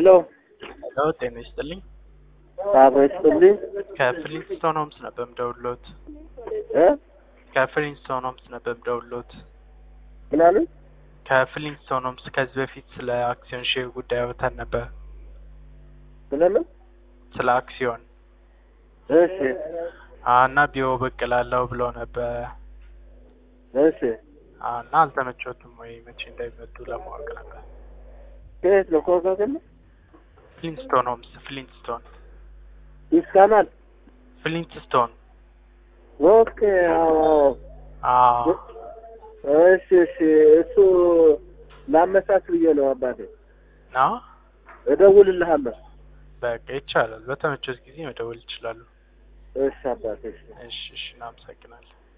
ሄሎ ሄሎ ጤና ይስጥልኝ። አብሮ ይስጥልኝ ከፍሊንስቶን ሆምስ ነበር የምደውልዎት። እ ከፍሊንስቶን ሆምስ ነበር የምደውልዎት። ምን አሉኝ? ከፍሊንስቶን ሆምስ ከዚህ በፊት ስለ አክሲዮን ሼር ጉዳይ አውርተን ነበር። ስለምን? ስለ አክሲዮን እሺ አ፣ እና ቢሮ ብቅ እላለሁ ብለው ነበር እሺ አ፣ እና አልተመቾትም ወይ መቼ እንደሚመጡ ለማወቅ ነበር። ከየት ነው? ኮካከል ፍሊንስቶን ሆምስ ፍሊንስቶን ይስካናል። ፍሊንስቶን ኦኬ አዎ አዎ። አ እሺ እሺ እሱ ላመቻች ብዬ ነው አባቴ። ና እደውልልሃለሁ። በቃ ይቻላል። በተመቾት ጊዜ መደወል ይችላሉ። እሺ አባቴ እሺ እሺ እሺ፣ እናመሰግናለን።